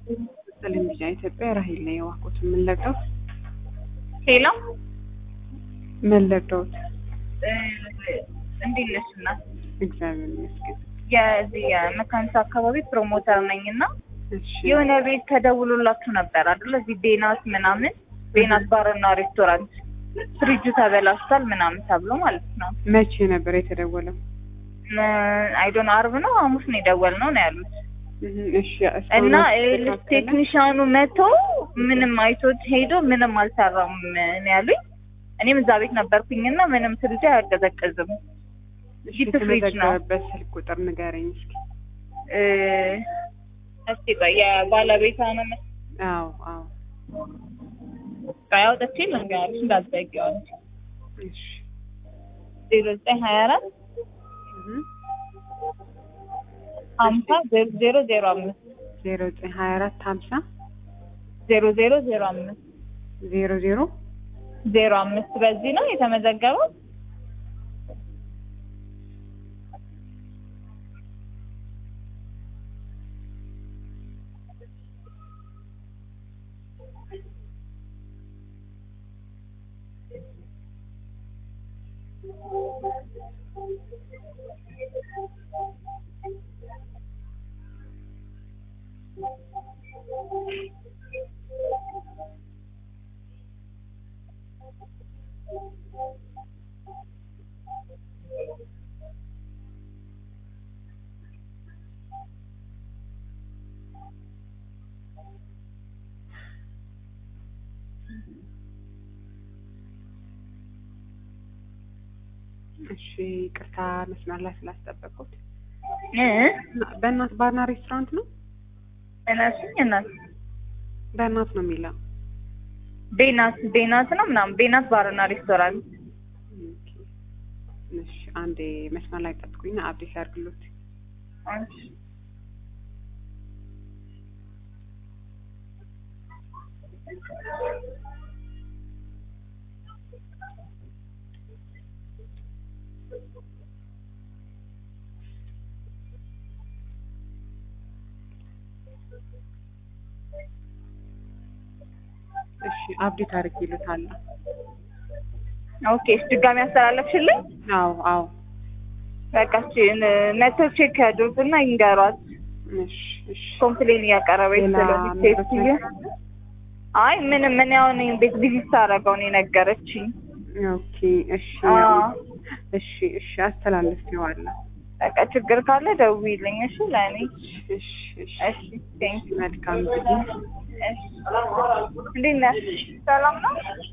ቴሌቪዥን ኢትዮጵያ ራሄል ነው የዋልኩት። ምን ለቀውት ሄሎ ምን ለቀውት? እንዴት ነሽ እናት? እግዚአብሔር ይመስገን። የዚህ የመካኒሳ አካባቢ ፕሮሞተር ነኝ እና እሺ የሆነ ቤት ተደውሎላችሁ ነበር አይደል? እዚህ ቤናት ምናምን ቤናት ባርና ሬስቶራንት ፍሪጁ ተበላሽቷል ምናምን ተብሎ ማለት ነው። መቼ ነበር የተደወለው? አይዶን አርብ ነው ሐሙስ ነው የደወልነው ነው ያሉት። እህ፣ እሺ እስካሁን እና አልተስተካከለም? ቴክኒሻኑ መቶ ምንም አይቶት ሄዶ ምንም አልሰራም ነው ያሉኝ። እኔም እዛ ቤት ነበርኩኝና ምንም ፍሪጁ አያቀዘቅዝም። እሺ ዲፕ ፍሪጅ ነው። የተመዘገበበት ስልክ ቁጥር ንገረኝ እስኪ። እ፣ እስቲ ቆይ የባለቤቷ ነው መስ አዎ አዎ ቆይ አውጥቼ ልንገርሽ እንዳትዘጊው አንቺ እሺ ዜሮ ዘጠኝ ሀያ አራት እህ ሀምሳ ዜሮ ዜሮ ዜሮ አምስት ዜሮ ዘጠኝ ሀያ አራት ሀምሳ ዜሮ ዜሮ ዜሮ አምስት ዜሮ ዜሮ ዜሮ አምስት በዚህ ነው የተመዘገበው። እሺ ይቅርታ መስመር ላይ ስላስጠበቁት። እ በእናት ባርና ሬስቶራንት ነው? እነሱኝ እናት በእናት ነው የሚለው። ቤናት ቤናት ነው ምናምን ቤናት ባርና ሬስቶራንት ኦኬ። እሺ አንዴ መስመር ላይ ጠብቁኝ፣ አብዴት ያድርግሎት። እሺ። እሺ አብዴት አድርጌሎታለሁ። ኦኬ እሺ፣ ድጋሚ ያስተላለፍሽልኝ? አዎ አዎ በቃ እሺ፣ መተው ቼክ ያድርጉና ይንገሯት። እሺ እሺ ኮምፕሌን እያቀረበች ሌላ ስለሆነ ምንም ሴትዮ አይ ምንም ምን ያውን ቤት ቪዚት ሳደርገው ነው የነገረችኝ። ኦኬ እሺ አዎ እሺ እሺ አስተላልፌዋለሁ። በቃ ችግር ካለ ደውዪልኝ እሺ ለእኔ እሺ እሺ እሺ ቴንክ መልካም ጊዜ እሺ እንዴት ነሽ ሰላም ነው